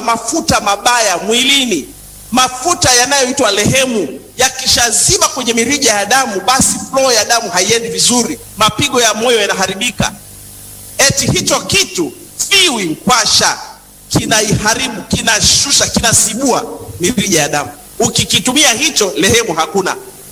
mafuta mabaya mwilini, mafuta yanayoitwa lehemu. Yakishaziba kwenye mirija ya damu, basi flow ya damu haiendi vizuri, mapigo ya moyo yanaharibika. Eti hicho kitu fiwi nkwasha kinaiharibu, kinashusha, kinasibua mirija ya damu. Ukikitumia hicho, lehemu hakuna.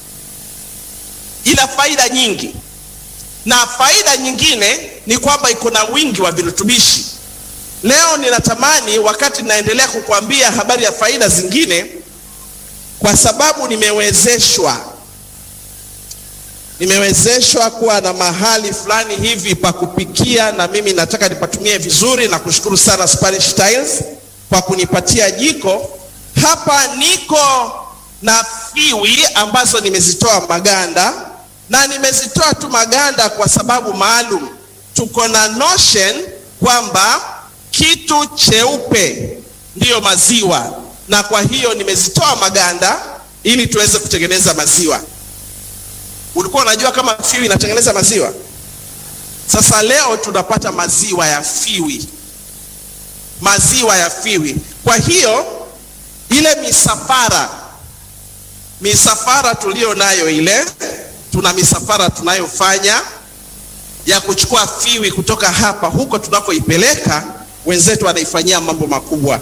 Ina faida nyingi, na faida nyingine ni kwamba iko na wingi wa virutubishi. Leo ninatamani wakati naendelea kukuambia habari ya faida zingine, kwa sababu nimewezeshwa nimewezeshwa kuwa na mahali fulani hivi pa kupikia, na mimi nataka nipatumie vizuri, na kushukuru sana Spanish Tiles kwa kunipatia jiko hapa. Niko na fiwi ambazo nimezitoa maganda, na nimezitoa tu maganda kwa sababu maalum. Tuko na notion kwamba kitu cheupe ndiyo maziwa, na kwa hiyo nimezitoa maganda ili tuweze kutengeneza maziwa. Ulikuwa unajua kama fiwi inatengeneza maziwa? Sasa leo tunapata maziwa ya fiwi, maziwa ya fiwi. Kwa hiyo ile misafara, misafara tuliyo nayo ile, tuna misafara tunayofanya ya kuchukua fiwi kutoka hapa huko tunakoipeleka, wenzetu wanaifanyia mambo makubwa.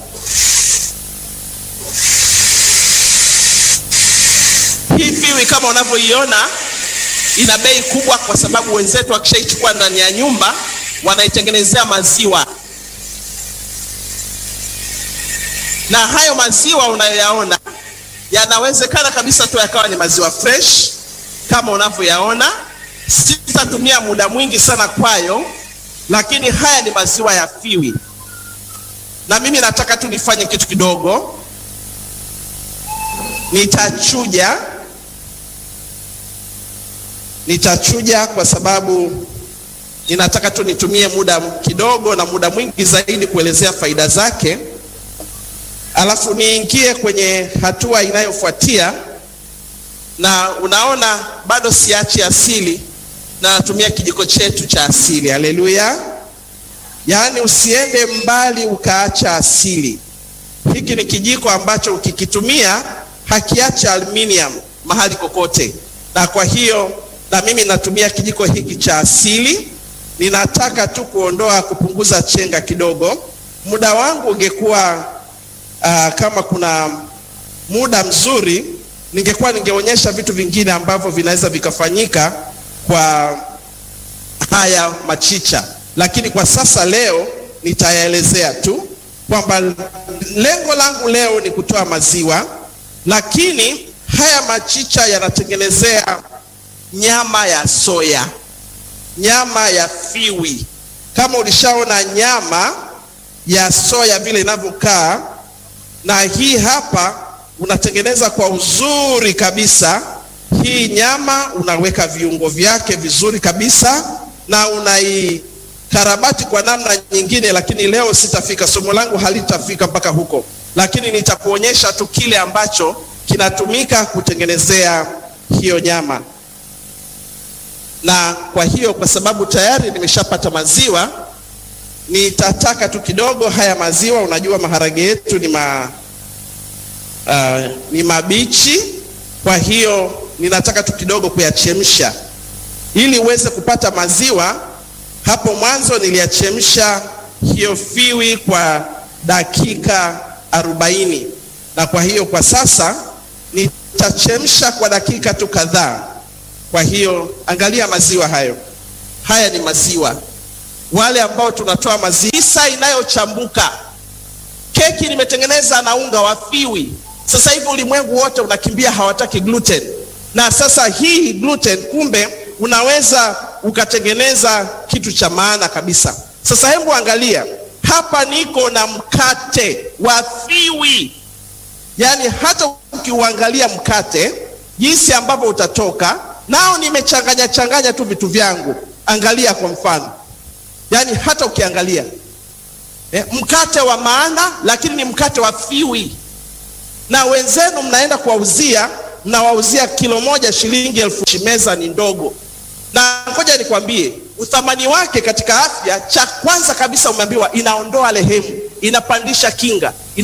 Hii fiwi kama unavyoiona ina bei kubwa, kwa sababu wenzetu wakishaichukua ndani ya nyumba wanaitengenezea maziwa, na hayo maziwa unayoyaona yanawezekana kabisa tu yakawa ni maziwa fresh kama unavyoyaona. Sitatumia muda mwingi sana kwayo, lakini haya ni maziwa ya fiwi, na mimi nataka tu nifanye kitu kidogo. Nitachuja nitachuja kwa sababu ninataka tu nitumie muda kidogo na muda mwingi zaidi kuelezea faida zake, alafu niingie kwenye hatua inayofuatia. Na unaona bado siachi asili na natumia kijiko chetu cha asili. Haleluya! Yaani usiende mbali ukaacha asili. Hiki ni kijiko ambacho ukikitumia hakiacha aluminium mahali kokote, na kwa hiyo na mimi natumia kijiko hiki cha asili. Ninataka tu kuondoa, kupunguza chenga kidogo. Muda wangu ungekuwa uh, kama kuna muda mzuri, ningekuwa ningeonyesha vitu vingine ambavyo vinaweza vikafanyika kwa haya machicha, lakini kwa sasa leo nitayaelezea tu kwamba lengo langu leo ni kutoa maziwa, lakini haya machicha yanatengenezea nyama ya soya, nyama ya fiwi. Kama ulishaona nyama ya soya vile inavyokaa, na hii hapa unatengeneza kwa uzuri kabisa. Hii nyama unaweka viungo vyake vizuri kabisa, na unaikarabati kwa namna nyingine, lakini leo sitafika, somo langu halitafika mpaka huko, lakini nitakuonyesha tu kile ambacho kinatumika kutengenezea hiyo nyama na kwa hiyo kwa sababu tayari nimeshapata maziwa, nitataka tu kidogo haya maziwa. Unajua maharage yetu ni, ma, uh, ni mabichi, kwa hiyo ninataka tu kidogo kuyachemsha ili uweze kupata maziwa. Hapo mwanzo niliyachemsha hiyo fiwi kwa dakika arobaini, na kwa hiyo kwa sasa nitachemsha kwa dakika tu kadhaa. Kwa hiyo angalia maziwa hayo, haya ni maziwa. Wale ambao tunatoa maziwa inayochambuka, keki nimetengeneza na unga wa fiwi. Sasa hivi ulimwengu wote unakimbia, hawataki gluten, na sasa hii gluten, kumbe unaweza ukatengeneza kitu cha maana kabisa. Sasa hebu angalia hapa, niko na mkate wa fiwi, yaani hata ukiuangalia mkate jinsi ambavyo utatoka nao nimechanganya changanya tu vitu vyangu. Angalia kwa mfano, yaani hata ukiangalia eh, mkate wa maana, lakini ni mkate wa fiwi. Na wenzenu mnaenda kuwauzia, mnawauzia kilo moja shilingi elfu. Meza ni ndogo, na ngoja nikwambie uthamani wake katika afya. Cha kwanza kabisa umeambiwa inaondoa lehemu, inapandisha kinga.